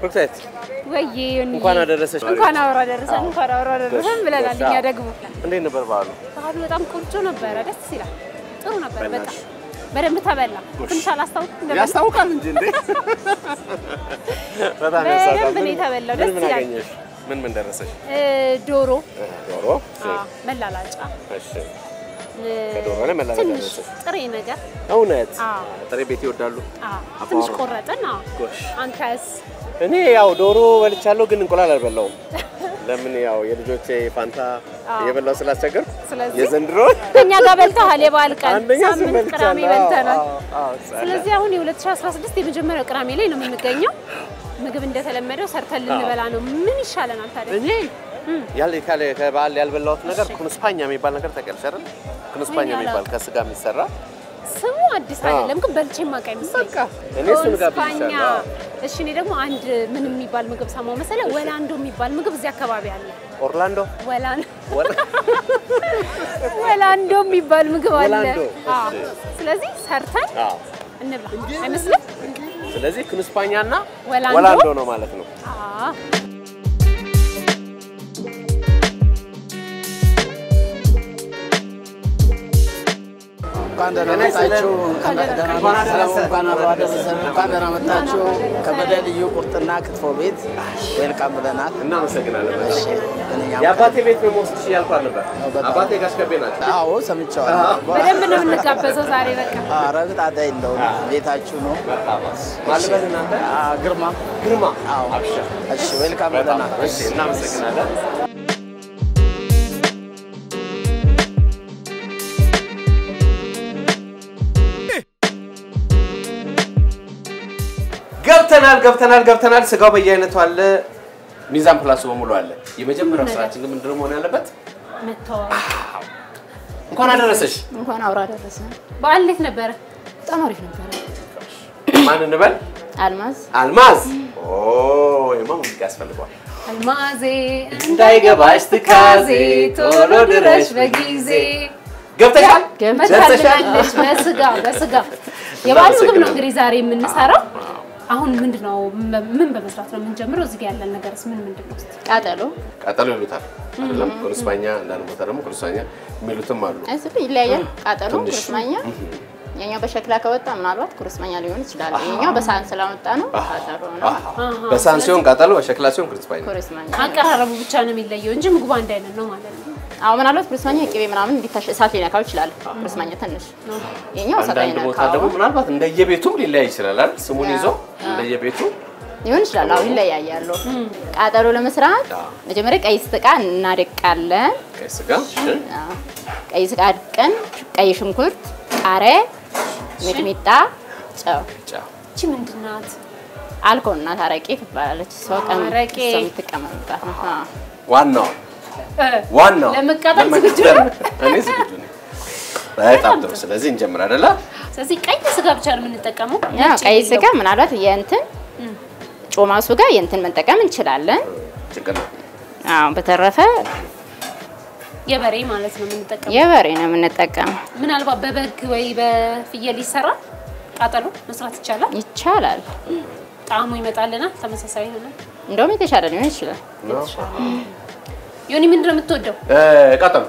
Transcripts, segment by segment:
ብሩክታይት ወይዬ ዮኒ፣ እንኳን አደረሰሽ። እንኳን አብሮ አደረሰን፣ እንኳን አብሮ አደረሰን ብለናል። እኛ ደግሞ እንዴት ነበር በዓሉ? ባህሉ በጣም ቆንጆ ነበረ፣ ደስ ይላል፣ ጥሩ ነበር። በጣም በደንብ ተበላ። ትንሽ አላስታውቅም እንደበላ ያስታውቃል እንጂ እንዴ! በጣም በደንብ ያስታውቃል። ነው የተበላው፣ ምን ደስ ምን ይላል። አገኘሽ? ምን ምን ደረሰሽ? እ፣ ዶሮ፣ ዶሮ። አ፣ መላላጫ፣ እሺ። እ፣ ከዶሮ ላይ መላላጫ ትንሽ ደረሰሽ? ጥሬ ነገር እውነት አ፣ ጥሬ ቤት ይወዳሉ? አ፣ ትንሽ አቧራ። ቆረጥን። አ፣ ጎሽ። አንተስ? እኔ ያው ዶሮ በልቻለሁ፣ ግን እንቁላል አልበላውም። ለምን ያው የልጆቼ ፋንታ እየበላው ስላስቸገር ስለዚህ የዘንድሮ እኛ ጋር በልተሃል። የበዓል ቀን አንደኛ ሳምንት ቅዳሜ በልተናል። ስለዚህ ስለዚህ አሁን የ2016 የመጀመሪያው ቅዳሜ ላይ ነው የምንገኘው። ምግብ እንደተለመደው ሰርተን ልንበላ ነው። ምን ይሻለናል ታዲያ? እኔ ያለ ካለ ከበዓል ያልበላሁት ነገር ኩንስፓኛ የሚባል ነገር ታውቂያለሽ አይደል? ኩንስፓኛ እኔ የሚባል አላውቅም። ከስጋ የሚሰራ ስሙ አዲስ አይደለም፣ ግን በልቼ የማውቅ አይመስለኝ። በቃ እኔ እሱን ኮንስፓኛ። ጋብዝሻለሁ። እሺ፣ እኔ ደግሞ አንድ ምን የሚባል ምግብ ሰማው መሰለህ? ወላንዶ የሚባል ምግብ እዚህ አካባቢ አለ። ኦርላንዶ ወላን ወላ- ወላንዶ የሚባል ምግብ አለ። ወላንዶ፣ አዎ። ስለዚህ ሰርተን አዎ። እንብላ አይመስልም? ስለዚህ ኩንስፓኛ እና ወላንዶ? ወላንዶ ነው ማለት ነው። አዎ። እንኳን ደህና መጣችሁ። እንኳን አብሮ አደረሰን። እንኳን ደህና መጣችሁ። ከበደ ልዩ ቁርጥና ክትፎ ቤት ዌልካም ብለናል። እናመሰግናለን። እኛም የአባቴ ቤት ነው የምወስድሽ እያልኳት ነበር። አባቴ ጋሽ ከቤ ናቸው። አዎ ሰምቼዋለሁ። በደንብ ነው የምንጋበዘው ዛሬ በቃ ኧረ ጣጣ የለውም ቤታችሁ ነው። ማልበል እናንተ አ፣ ግርማ ግርማ አዎ። አብሽር። እሺ ዌልካም በጣም ብለናል። እሺ፣ እናመሰግናለን። ገብተናል ገብተናል ገብተናል። ስጋው በየአይነቱ አለ። ሚዛን ፕላሱ በሙሉ አለ። የመጀመሪያው ስራችን ግን ምንድን ነው መሆን ያለበት? መተዋወቅ። እንኳን አደረሰሽ። እንኳን አብሮ አደረሰን። በዓል እንዴት ነበረ? በጣም አሪፍ ነበረ። ማን እንበል? አልማዝ አልማዝ። ኦ ይማ ሙዚቃ ያስፈልገዋል። አልማዜ እንዳይገባሽ ትካዜ ቶሎ ድረሽ በጊዜ ገብተሻል? ደርሰሻል? መታልናለች። በስጋ በስጋ የበዓል ምግብ ነው እንግዲህ ዛሬ የምንሰራው። አሁን ምንድነው ምን በመስራት ነው የምንጀምረው? እዚህ ጋር ያለን ነገርስ ምን ምንድን ነው? እስኪ ቃጠሎ ቃጠሎ ይሉታል አይደለም? ኩርስማኛ አንዳንድ ቦታ ደግሞ ኩርስማኛ የሚሉትም አሉ። እዚህ ይለያያል። ቃጠሎ ትንሽ። ኩርስማኛ፣ የኛው በሸክላ ከወጣ ምናልባት ኩርስማኛ ሊሆን ይችላል። የኛው በሳህን ስላወጣ ነው ቃጠሎ ነው። በሳህን ሲሆን ቃጠሎ፣ በሸክላ ሲሆን ኩርስማኛ። ኩርስማኛ አቀራረቡ ብቻ ነው የሚለየው እንጂ ምግቡ አንድ አይነት ነው ማለት ነው። አዎ፣ ምናልባት ኩርስማኛ ቅቤ ምናምን እንዲታሽ እሳት ሊነካው ይችላል። ኩርስማኛ ትንሽ የኛው እሳት አንዳንድ ቦታ አይነካው ደግሞ ምናልባት እንደየቤቱም ሊለያይ ይችላል አይደል? ስሙን ይዞ እንደየቤቱ ሊሆን ይችላል። አዎ ይለያያሉ። ቃጠሎ ለመስራት መጀመሪያ ቀይ ስጋ እናደቃለን። ቀይ ስጋ እሺ፣ አዎ፣ ቀይ ስጋ አድቀን ቀይ ሽንኩርት፣ ቃሪያ፣ ሚጥሚጣ፣ ጨው ጫው እቺ ምንድን ናት? አልኮል እና አረቄ ትባላለች። ሰው ቀን አረቄ። ሰው የምትቀመምባት ነው። አዎ። ዋናው እ፣ ዋናው ለመቃጠል ዝግጁ ለመቃጠል ነው? እኔ ዝግጁ ነኝ። በጣም ጥሩ። ስለዚህ እንጀምር አይደለ? ስለዚህ ቀይ ስጋ ብቻ ነው የምንጠቀመው። ያው ነጭ ቀይ የሌለው። ስጋ ምናልባት የእንትን ጮማ ስጋ የእንትን መጠቀም እንችላለን። ችግር ነው። አዎ በተረፈ የበሬ ማለት ነው የምንጠቀመው። የበሬ ነው የምንጠቀመው። ምናልባት በበግ ወይ በፍየል ይሰራል ቃጠሎ መስራት ይቻላል። ይቻላል። ጣዕሙ ይመጣልናል። ተመሳሳይ ይሆናል። እንደውም የተሻለ ሊሆን ይችላል። ዮኒ ምንድን ነው የምትወደው? እ፣ ቃጠሎ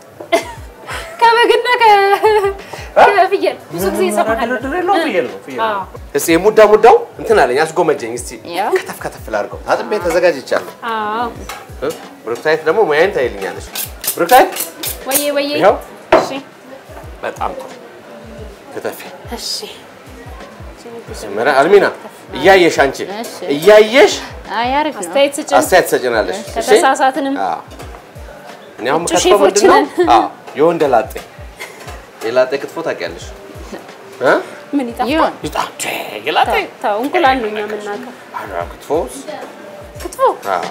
ከበግና ከ- ከፍየል ብዙ ጊዜ ይሰማሃል። ድርድር የለውም። ፍየል ነው ፍየል ነው። አዎ። እስኪ የሙዳ ሙዳው እንትን አለኝ አስጎመጀኝ። እስኪ ያው ከተፍ ከተፍ ላድርገው። አጥቤ ተዘጋጅቻለሁ። አዎ። እ? ብሩክታይት ደግሞ ሙያዬን ታይልኛለች። ብሩክታይት ወዬ ወዬ። ይኸው እሺ በጣም ጥሩ ከተፊ። እሺ። መጀመሪያ አልሚና እያየሽ አንቺ እሺ። እያየሽ አይ አሪፍ ነው። አስተያየት ስጭን። አስተያየት ትሰጭናለሽ። እሺ? ከተሳሳትንም አዎ። እኔ አሁን ውጭ የምከትፈው ሼፎች ምንድን ነው? ነን። አዎ የወንደ ላጤ የላጤ ክትፎ ታውቂያለሽ? እ? ምን ይጣፍጣል? ይሁን ይጣ- ቼ፣ የላጤ ተው፣ ተው፣ እንቁላል ነው እኛ የምናውቀው። ኧረ ክትፎ ክትፎ አዎ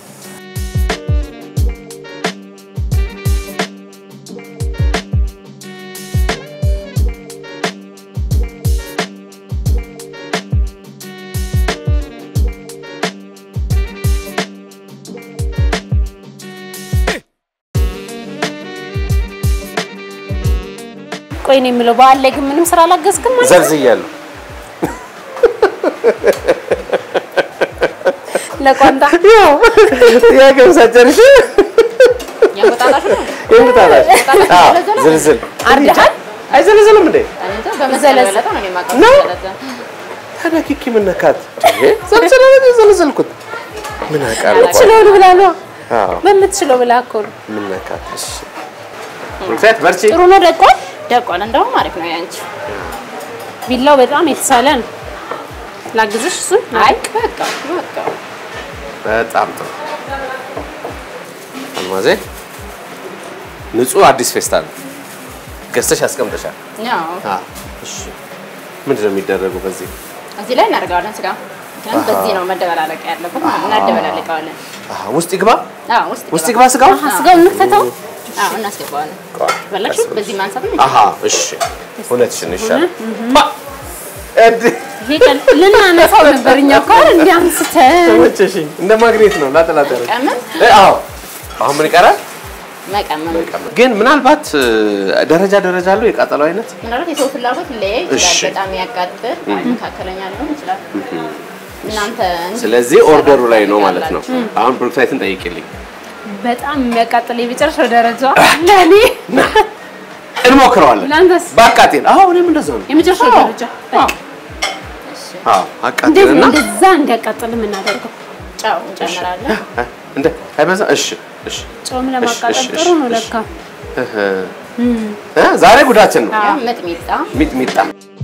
ቆይ ነው የምለው በዓል ላይ ግን ምንም ስራ አላገዝክም ማለት ነው? ዘርዝያለሁ። ለቋንጣ ያው ጥያቄውን ሳጨርሽ ያወጣጣሽ ነው የምታላሽ አዎ ዘለዘለ? ዝልዝል አርደሃል? አይዘለዘልም እንዴ? እኔ እንጃ በመሰለ በለጠ ነው እኔ የማውቀው ነው? ዘለዘለ። ታዲያ ኪኪ ምን ነካት? ዘልዘለ ነው የዘለዘልኩት። ምን አውቃለሁ? በምትችለው ብላ ነው አዎ በምትችለው ብላ እኮ ነው። ምን ነካት? እሺ ሩክሳት በርቺ። ጥሩ ነው ደቋል። ደቋል እንደውም አሪፍ ነው ያንቺ። ቢላው በጣም የተሳለ ነው። ላግዝሽ እሱን? አይ በቃ በቃ በጣም ጥሩ አልማዜ፣ ንጹህ አዲስ ፌስታል ገዝተሽ አስቀምጠሻል። ያው አዎ እሺ። ምንድን ነው የሚደረገው በዚህ? እዚህ ላይ እናደርገዋለን ስጋ። ምክንያቱም በዚህ ነው መደበላለቅ ያለበት ማለት ነው። እናደበላልቀዋለን። አሃ ውስጥ ይግባ አዎ ውስጥ ውስጥ ይግባ ስጋው። አሀ ስጋውን እንክተተው። አዎ እናስገባዋለን። ቆይ፣ በላችሁ ቀስ ብለሽ። በዚህ ማንሳት ነው። አሃ እሺ፣ እውነትሽን ይሻላል። ባ እንዴ ይሄ ቀን ልናነሳው ነበር እኛ እኮ አይደል እንዲህ አንስተን ተመቸሽኝ። እንደ ማግኔት ነው ላጠላጠረ ቀመም አዎ አሁን ምን ይቀራል? መቀመም ግን ምናልባት እ፣ ደረጃ ደረጃ አለው የቃጠሎ አይነት ምናልባት የሰው ፍላጎት ሊለያይ ይችላል። እሺ። በጣም ያቃጥል መካከለኛ ሊሆን ይችላል። እናንተ እንዲህ ስለዚህ ኦርደሩ ላይ ነው ማለት ነው። ትፈልጋላችሁ። አሁን ብሩክሳይትን ጠይቂልኝ። በጣም የሚያቃጥል የመጨረሻው ደረጃ ለእኔ እንሞክረዋለን። ለአንተስ በአቃጤን አዎ፣ እኔም እንደዛ ነው። የመጨረሻው ደረጃ አዎ አዎ፣ እንዴት ነው አቃጤንና እንደዛ እንዲያቃጥል የምናደርገው? ጨው እንጨምራለን። እ፣ እንደ አይበዛ። እሺ እሺ ጨውም ለማቃጠል እሺ፣ ጥሩ ነው እሺ፣ ለካ። እህ፣ እ፣ ዛሬ ጉዳችን ነው። ያው ሚጥሚጣ፣ ሚጥሚጣ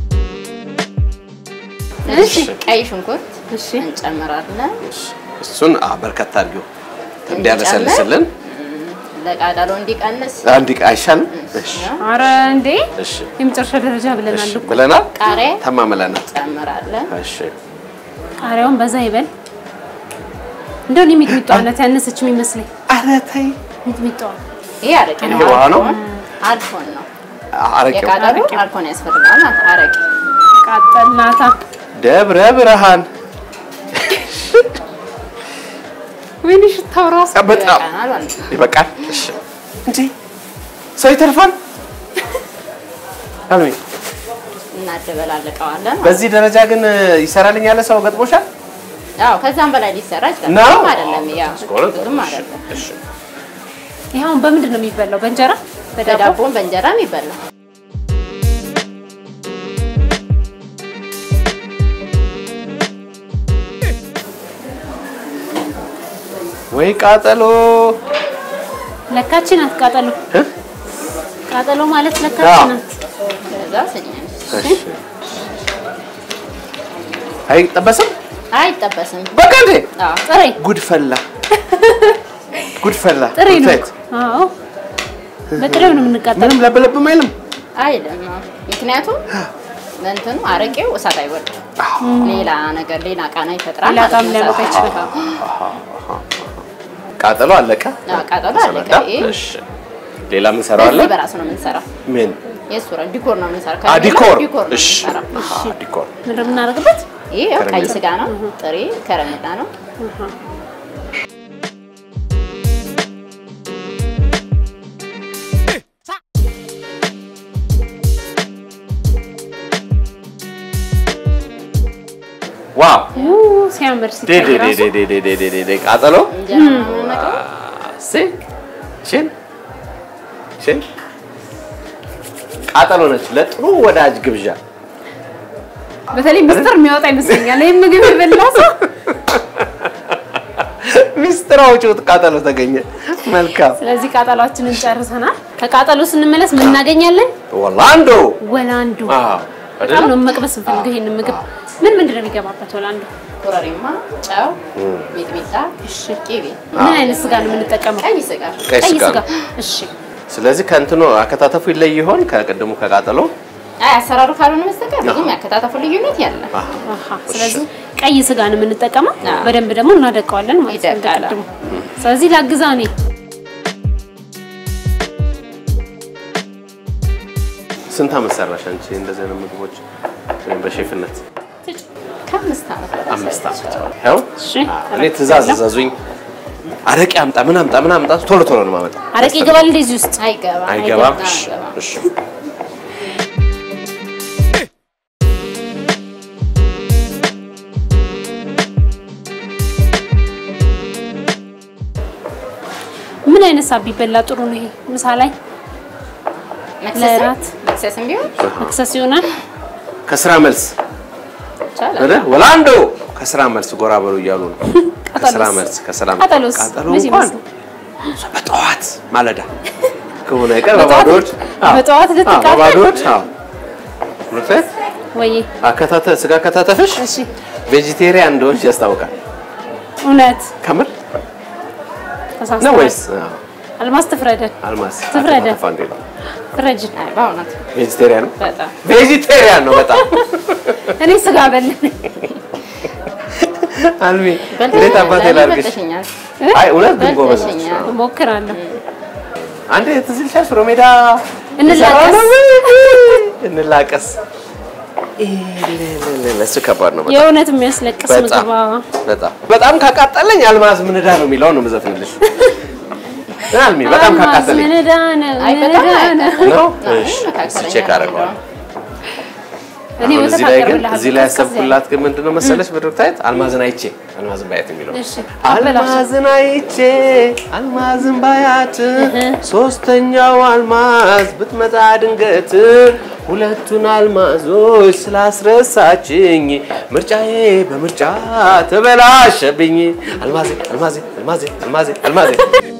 እሺ ቀይ ሽንኩርት እሺ እንጨምራለን። እሱን አ በርከት አድርጊው እንዲያለሰልስልን ለቃጠሎ እንዲቀንስ አንድ ቃ አይሻልም? እሺ አረ እንዴ እሺ የመጨረሻ ደረጃ ብለናል እሺ እኮ። ብለናል፣ ቃሪያ ተማምለናል። እንጨምራለን። እሺ ቃሪያውን በዛ ይበል። እንደው እኔ ሚጥሚጣዋነት ያነሰች የሚመስለኝ ኧረ ተይ ሚጥሚጣዋ ይሄ አረቄ ነው። ይሄ ውሃ ነው? አልኮን ነው። አረቄው የቃጠሎ አልኮን ያስፈልጋል ማለት ነው። አረቄ ቃጠልናታ። ደብረ ብርሃን ወይኔ ሽታው ራሱ በጣም ይበቃናል ማለት ነው። ይበቃል። እሺ እንዴ ሰው ይተርፋል። አልሚ እናደበላልቀዋለን። በዚህ ደረጃ ግን ይሰራልኝ ያለ ሰው ገጥሞሻል? ያው ከዛም በላይ ሊሰራ ይችላል። ነው? ብዙም አይደለም። ያው እስከሆነ ብዙም እሺ፣ አይደለም። እሺ ይሄ አሁን በምንድን ነው የሚበላው? በእንጀራ በዳቦ? በዳቦም በእንጀራም ይበላል። ወይ ቃጠሎ ለካቺ ናት ቃጠሎ። እ? ቃጠሎ ማለት ለካቺ አዎ። ናት። ከዛ ስኛል እሺ አይጠበስም? አይጠበስም። በቃ እንዴ አዎ ጥሬ ጉድ ፈላ ጉድ ፈላ። ጥሬ ነው። ሩታይት፣ አዎ በጥሬው ነው የምንቃጠለው። ምንም ለበለብም አይልም። አይልም። አዎ። ምክንያቱም እንትኑ አረቄው እሳት አይወድም። ሌላ ነገር ሌላ ቃና ይፈጥራል ሌላ ማለት ጣዕም ነው። ሊያመጣ እሳት ይችላል። አዎ። ቃጠሎ አለቀ። አዎ፣ ቃጠሎ አለቀ። ይሄ እሺ ሌላ ምን ሰራዋለን? በዚህ በራሱ ነው የምንሰራው። ምን የእሱ ራ ዲኮር ነው የምንሰራው። አ ከሌላ ዲኮር ዲኮር ነው እሺ የምንሰራው። አሃ ዲኮር ምንድን ነው የምናደርግበት? ይሄ ያው ቀይ ከረሜላ። ስጋ ነው፣ ጥሬ ከረሜላ ነው። ዋው ኡ ሲያምር ዴ ዴ ሲታይ ዴ ራሱ ዴ ዴ ዴ ዴ ዴ ዴ ቃጠሎ እንጀራ ነው የምንነግረው። ሲ ሽን ሽን ቃጠሎ ነች ለጥሩ ወዳጅ ግብዣ በተለይ ምስጢር የሚያወጣ ይመስለኛል። ይህ ምግብ የበላ ሰው ሚስጥር አውጪው ቃጠሎ ተገኘ። መልካም ስለዚህ ቃጠሏችንን ጨርሰናል። ከቃጠሎ ስንመለስ ምን እናገኛለን? ወላንዶ ወላንዱ አዎ በጣም ነው መቅመስ እንፈልገው ይሄንን ምግብ። ምን ምንድን ነው የሚገባበት ወላንዱ? ኮረሪማ፣ ጨው፣ ሚጥሚጣ፣ ቅቤ፣ ምን አይነት ስጋ ነው የምንጠቀመው? ቀይ ስጋ ቀይ ቀይ ስጋ ስጋ። ነው። እሺ ስለዚህ ከእንትኑ አከታተፉ ይለይ ይሆን ከቅድሙ ከቃጠሎ? አይ አሰራሩ ካልሆነ በስተቀር ብዙም ያከታተፉ ልዩነት ያለ አሃ። ስለዚህ ቀይ ስጋ ነው የምንጠቀመው። አዎ። በደንብ ደግሞ እናደቀዋለን ማለት ነው ይደቃል። እንደቀድሞ። ስለዚህ ላግዛ እኔ ስንት ዓመት ሰራሽ አንቺ እንደዚህ አይነት ምግቦች ወይም በሼፍነት? ከአምስት ዓመት በላይ አምስት ዓመት። ሰርቻለሁ። ያው እሺ እኔ ትእዛዝ እዘዙኝ፣ አረቄ አምጣ፣ ምን አምጣ፣ ምን አምጣ፣ ቶሎ ቶሎ ነው የማመጣ። አረቄ ይገባል እንደዚህ ውስጥ አይገባም አይገባም? እሺ፣ አይገባም። እሺ። አይነት ሰዓት ቢበላ ጥሩ ነው? ይሄ ምሳ ላይ መክሰስ ለእራት መክሰስም ቢሆን መክሰስ ይሆናል። ከስራ መልስ ይቻላል። አይደል? ወላንዶ ከስራ መልስ ጎራ በሉ እያሉ ነው። ከስራ መልስ ከስራ መልስ ቃጠሎስ ቃጠሎ መቼ እንኳን ይመስላል? በጠዋት ማለዳ ከሆነ አይቀር በጠዋት- በባዶዎች አዎ፣ በጠዋት አዎ፣ ልትቃጠል? በባዶዎች አዎ። እውነት ወይ አከታተ ስጋ ከታተፍሽ እሺ፣ ቬጂቴሪያን እንደሆንሽ ያስታውቃል። እውነት ከምር ነው ተሳስተናል። ወይስ አዎ፣ አልማዝ ትፍረደን፣ አልማዝ ትፍረደ። አከታተፋ እንዴት ነው? ፍረጅን። አይ በእውነት ቬጂቴሪያን ነው። በጣም ቬጂቴሪያን ነው በጣም እኔ ስጋ በል አልሚ በልተሽኛል። እንዴት አባቴ ዛሬ ላድርግሽ? በልተሽኛል። አይ እውነት ግን ጎበዝ ነሽ። በልተሽኛል። እሞክራለሁ። አንዴ ትዝ ይልሻል ሽሮ ሜዳ እንላቀስ። እንላቀስ እሱ ከባድ ነው በጣም የእውነት የሚያስለቅስ በጣም ምግባ በጣም በጣም ካቃጠለኝ አልማዝ ምን ዕዳ ነው የሚለውን ነው የምዘፍንልሽ። አልሚ በጣም አልማዝ ካቃጠለኝ ምን ዕዳ ነው? አይ ምን በጣም ዕዳ ነው? ነው። አይ እሺ መካከለኛ ቼክ ነው አደርገዋለሁ። እኔ አሁን ወተት እዚህ ላይ ግን አቀርብልሃለሁ። እዚህ ላይ ቀዝቀዝ ያለ። ያሰብኩላት ግን ምንድን ነው መሰለሽ በዶክታይት አልማዝን አይቼ አልማዝን ባያት የሚለው እሺ አበላሽ። አልማዝን አይቼ አልማዝን ባያት ሶስተኛው አልማዝ ብትመጣ ድንገት ሁለቱን አልማዞች ስላስረሳችኝ ምርጫዬ በምርጫ ተበላሸብኝ። አልማዜ አልማዜ አልማዜ አልማዜ አልማዜ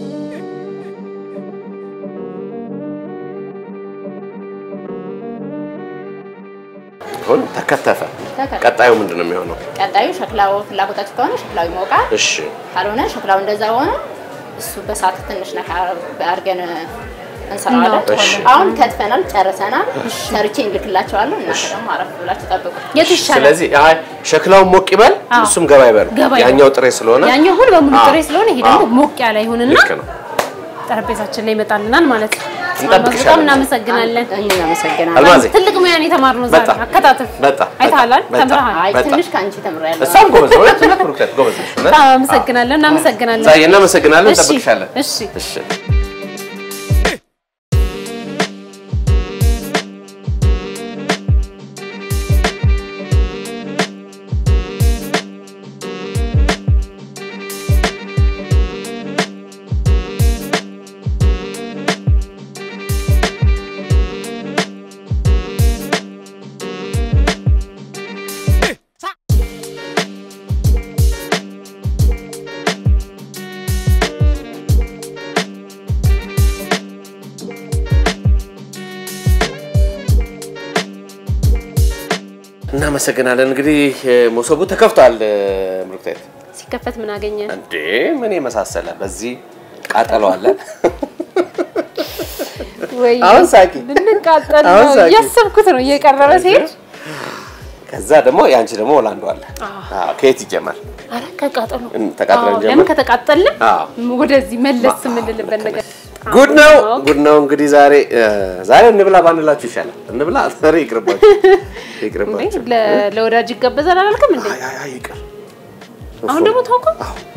አሁን ተከተፈ። ተከተፈ። ቀጣዩ ምንድን ነው የሚሆነው? ቀጣዩ ሸክላው ፍላጎታችሁ ከሆነ ሸክላው ይሞቃል። እሺ ካልሆነ ሸክላው እንደዛ ሆነ እሱ በሳት ትንሽ ነካ አድርገን እንሰራዋለን። እናወጣዋለን። አሁን ከትፈናል፣ ጨርሰናል። ሰርቼ እንልክላቸዋለሁ። እናንተ ደግሞ አረፍ ብላችሁ ጠብቁ። የቱ ይሻላል? ስለዚህ አይ ሸክላውን ሞቅ ይበል፣ አዎ። እሱም ገባ ይበል። ገባ ይበል። ያኛው ጥሬ ስለሆነ ያኛው ሙሉ በሙሉ አዎ። ጥሬ ስለሆነ ይሄ ደግሞ አዎ። ሞቅ ያለ ይሁንና ልክ ነው። ጠረጴዛችን ላይ ይመጣልናል ማለት ነው። እንጠብቅሻለን። በጣም እናመሰግናለን። እናመሰግናለን። አልማዜ ትልቅ ሙያን የተማርነው ዛሬ በጣም አከታተፍ በጣም አይተሃል፣ በጣም ተምረሃል። አይ በጣም። ትንሽ ከአንቺ ተምሬያለሁ። እሷም ጎበዝ ነው። ሁለት ሁለት ሩክተት ጎበዝ ነሽ። እውነት? በጣም አመሰግናለሁ። እናመሰግናለን። ዛዬ እናመሰግናለን። እሺ፣ እንጠብቅሻለን። እሺ። እሺ እናመሰግናለን። እንግዲህ መሶቡ ተከፍቷል። ምሩክታይት ሲከፈት ምን አገኘን? እንዴ ምን የመሳሰለ በዚህ ቃጠሎ አለ። ወይ አሁን ሳቂ። ልንቃጠል አሁን ነው ሳቂ። እያሰብኩት ነው እየቀረበ ሲሄድ። ከዛ ደግሞ የአንቺ ደግሞ ሆላንዶ አለ። አዎ፣ ከየት ይጀመር? አረ ከቃጠሉ እን- ተቃጥለን አዎ፣ ጀምር። ለምን ከተቃጠልን አዎ። ወደዚህ መለስ የምንልበት ነገር ጉድ ነው አዎ። ጉድ ነው። እንግዲህ ዛሬ እ፣ ዛሬ እንብላ ባንላችሁ ይሻላል። እንብላ ዛሬ ይቅርባችሁ፣ እንዴ ይቅርባችሁ። ለ- ለወዳጅ ይጋበዛል አላልክም እንዴ? አይ አይ አይ ይቅር። አሁን ደግሞ ታውቀው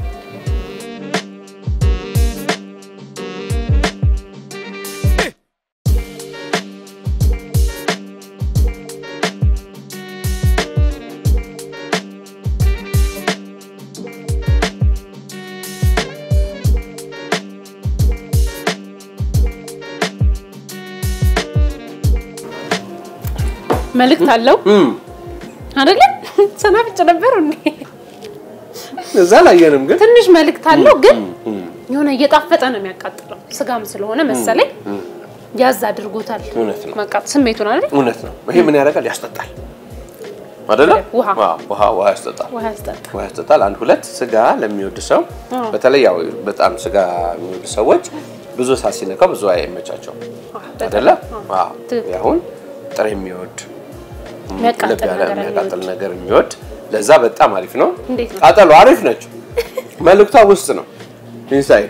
መልእክት አለው እም፣ አይደለ? ሰናፍጭ ነበር እንዴ? እዛ አላየንም ግን ትንሽ መልእክት አለው ግን የሆነ እየጣፈጠ ነው የሚያቃጥለው። ስጋም ስለሆነ መሰለኝ ያዝ አድርጎታል። እውነት ነው። ማቃጥ ስሜቱን አይደል? እውነት ነው። ይሄ ምን ያደርጋል? ያስጠጣል አይደለ? ውሃ። አዎ፣ ውሃ ውሃ ያስጠጣል። ውሃ ያስጠጣ። ውሃ ያስጠጣል። አንድ ሁለት ስጋ ለሚወድ ሰው በተለይ ያው በጣም ስጋ የሚወድ ሰዎች ብዙ እሳት ሲነካው ብዙ አይመቻቸውም አይደለ? አዎ። ትክክል። አሁን ጥሬ የሚወድ የሚያቃጥል ለብ ያለ ነገር የሚያቃጥል የሚወድ። ነገር የሚወድ ለዛ በጣም አሪፍ ነው። እንዴት ነው? ቃጠሎ አሪፍ ነች። መልእክቷ ውስጥ ነው ኢንሳይድ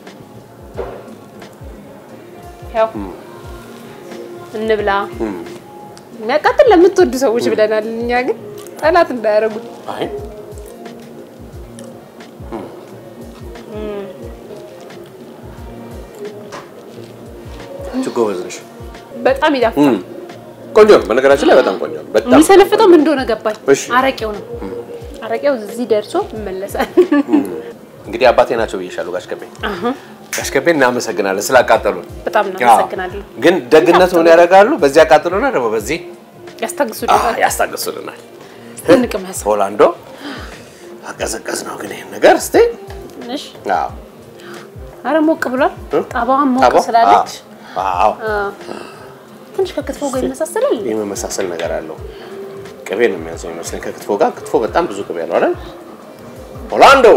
ያው እንብላ የሚያቃጥል ለምትወዱ ሰዎች ብለናል። እኛ ግን ጠላት እንዳያደርጉት አይ አንቺ ጎበዝ ነሽ። በጣም ይጣፍጣል። እም፣ ቆንጆ ነው። በነገራችን ላይ በጣም ቆንጆ ነው። በጣም የሚሰነፍጠው ምን እንደሆነ ገባኝ። እሺ። አረቄው ነው። አረቄው እዚህ ደርሶ ይመለሳል። እንግዲህ አባቴ ናቸው ብዬሻለሁ ጋሽ ከቤ አሽከቤ እናመሰግናለን ስላቃጠሉን። በጣም እናመሰግናለን። ግን ደግነቱ ምን ያደርጋሉ? በዚህ ያቃጥሉና ደግሞ በዚህ ያስታግሱልናል። ያስታግሱልናል። እንቅመስ ሆላንዶ አቀዘቀዝ ነው ግን ይሄን ነገር እስቲ ትንሽ አዎ አረ ሞቅ ብሏል። እ? ጣባዋን ሞቅ ጣባው? ስላለች አዎ አዎ። ትንሽ ከክትፎ ጋር ይመሳሰላል። የመመሳሰል ነገር አለው። ቅቤ ነው የሚያንሰው ይመስለኝ ከክትፎ ጋር። ክትፎ በጣም ብዙ ቅቤ ያለው አይደል? ሆላንዶ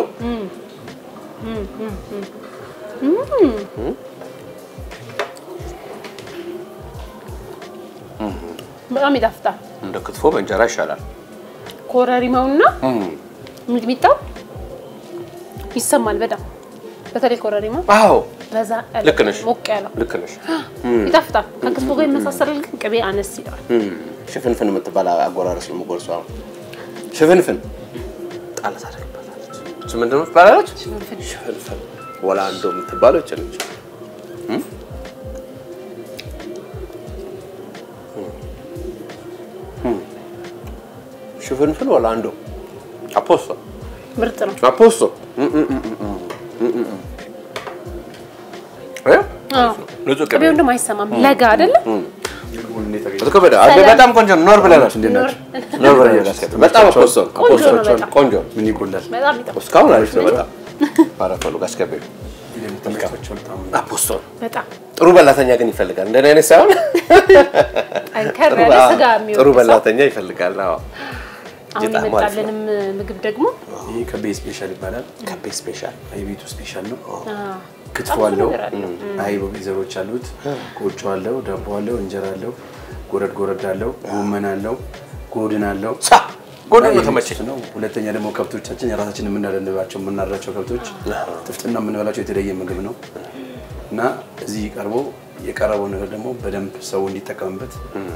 በጣም ይጣፍጣል። እንደ ክትፎ በእንጀራ ይሻላል። ኮረሪማውና ሚጥሚጣው ይሰማል በጣም በተለይ ኮረሪማው አዎ በዛ ያለ ልክ ነሽ። ሞቅ ያለው ልክ ነሽ። ይጣፍጣል። ከክትፎ ጋር ይመሳሰላል፣ ግን ቅቤ አነስ ይለዋል። ሽፍንፍን የምትባል አጎራረስ ነው የምጎርሰው። አሁን ሽፍንፍን ጣል ታደርግበታለች። እሱ ምንድን ነው ትባላለች? ሽፍንፍን ወላንዶ የምትባለው ይች ነች። እም? እም። ሽፍንፍን ወላንዶ አፖስቶ ምርጥ ነው። አፖስቶ እም፣ እም፣ እም፣ እም፣ እም፣ እም፣ እም። እ? አዎ። ንጹህ ቅቤ ቅቤው እንደውም አይሰማም። ለጋ አይደለም ከበደ በጣም ቆንጆ ነው። ኖር ብለናል። ኖር ኖር ብለናል። በጣም አፖስቶ ነው። ቆንጆ ነው አፖስቶ በጣም። ቆንጆ ነው። ምን ይጎላል? በጣም ይጣፍጣል። እስካሁን አሪፍ ነው። በጣም ባረፈሉ ጋስገቢ ተመልካቾች በጣም አፖስቶ ነው። በጣም ጥሩ በላተኛ ግን ይፈልጋል። እንደኔ አይነት ሳይሆን ጠንከር ጥሩ- ያለ አዎ፣ ስጋ የሚወድ ጥሩ ሰው። በላተኛ ይፈልጋል። አዎ አሁን በጣም አሪፍ ነው። የመጣልንም ምግብ ደግሞ ይህ ከቤ ስፔሻል ይባላል። ከቤ ስፔሻል የቤቱ ስፔሻል ነው። አዎ፣ ክትፎ በጣም ብዙ አለው፣ ነገር አለው። አይብ ዘሮች አሉት፣ ቆጮ አለው፣ ዳቦ አለው፣ እንጀራ አለው፣ ጎረድ ጎረድ አለው፣ ጎመን አለው፣ ጎድን አለው። ሳ ጎድን ነው እና ተመቸኝ። ይህ ነው። ሁለተኛ ደግሞ ከብቶቻችን የራሳችን የምናደንባቸው የምናድራቸው ከብቶች ጥፍጥና የምንበላቸው የተለየ ምግብ ነው እና እዚህ ቀርቦ የቀረበው ነገር ደግሞ በደንብ ሰው እንዲጠቀምበት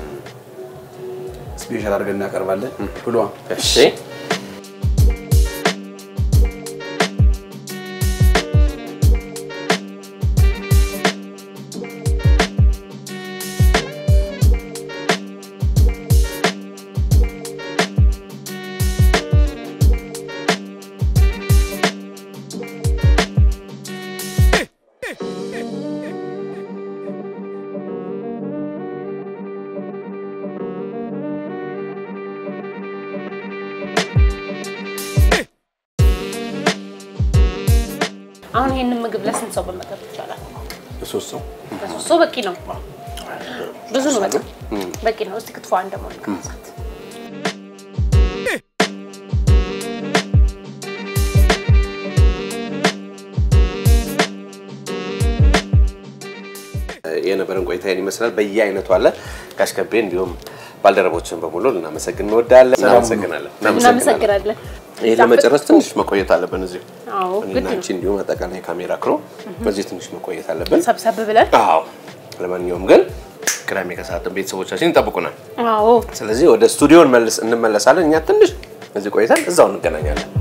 ስፔሻል አድርገን እናቀርባለን ብሏ እሺ አሁን ይሄንን ምግብ ለስንት ሰው መመገብ ይቻላል? ሶስት ሰው ለሶስት ሰው በቂ ነው። ብዙ ነው፣ በጣም በቂ ነው። እስቲ ክትፎ አንድ ደግሞ እንቀምሳት። የነበረን ቆይታ ይህን ይመስላል። በየአይነቱ አለ ጋሽከቤ እንዲሁም ባልደረቦችን በሙሉ ልናመሰግን እንወዳለን። እናመሰግናለን። እናመሰግናለን። ይህ ለመጨረስ ትንሽ መቆየት አለብን። እዚሁ አዎ እኔና ግድ ነው። አንቺ እንዲሁም አጠቃላይ ካሜራ ክሮ በዚህ ትንሽ መቆየት አለብን። ሰብሰብ ብለን አዎ ለማንኛውም ግን ቅዳሜ ከሰዓትን ቤተሰቦቻችን ይጠብቁናል። አዎ ስለዚህ ወደ ስቱዲዮ እንመለስ- እንመለሳለን። እኛ ትንሽ እዚህ ቆይተን እዛው እንገናኛለን።